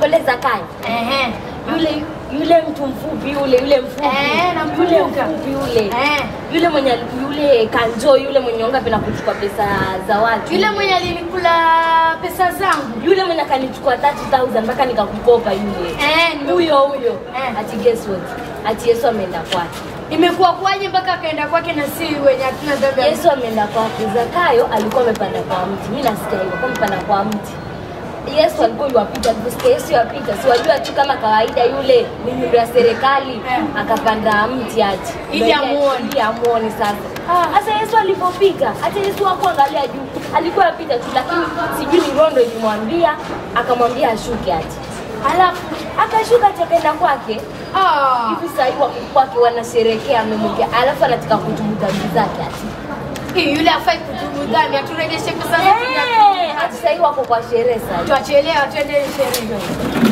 ule Zakayo Ehe. yule yule mtu mfupi yule yule mfupi Eh, namkumbuka. yule mfupi yule Eh. yule mwenye yule kanjo yule mwenye onga penda kuchukua pesa za watu Yule mwenye alinikula pesa zangu. yule mwenye akanichukua 30000 mpaka nikakukopa yule Eh, nime- huyo huyo Eh. ati guess what ati Yesu ameenda kwake Imekuwa kwaje mpaka akaenda kwake na si wenye hatuna dhambi? ya- Yesu ameenda kwake Zakayo alikuwa amepanda kwa mti mimi nasikia hivyo kwa amepanda kwa mti Yesu alikuwa yuwapita, aliposikia Yesu yuwapita, si wajua tu kama kawaida yule ni nyundo ya serikali Eh. akapanda mti ati Ili Ndio amuone. ili amuone sasa. Ah. Sasa Yesu alipopita, hata Yesu hakuangalia juu, alikuwa yapita tu, lakini sijui ni rondo ilimwambia, akamwambia ashuke ati, halafu akashuka ati akaenda kwake Ah. hivi sasa hivi wako kwake wanasherekea amemwekea, alafu anataka kutubu dhambi zake ati Hii yule afai kutubu dhambi, aturejeshe pesa zetu. Eh, ati sasa hivi wako kwa sherehe sasa. Tuachelewa tuende sherehe.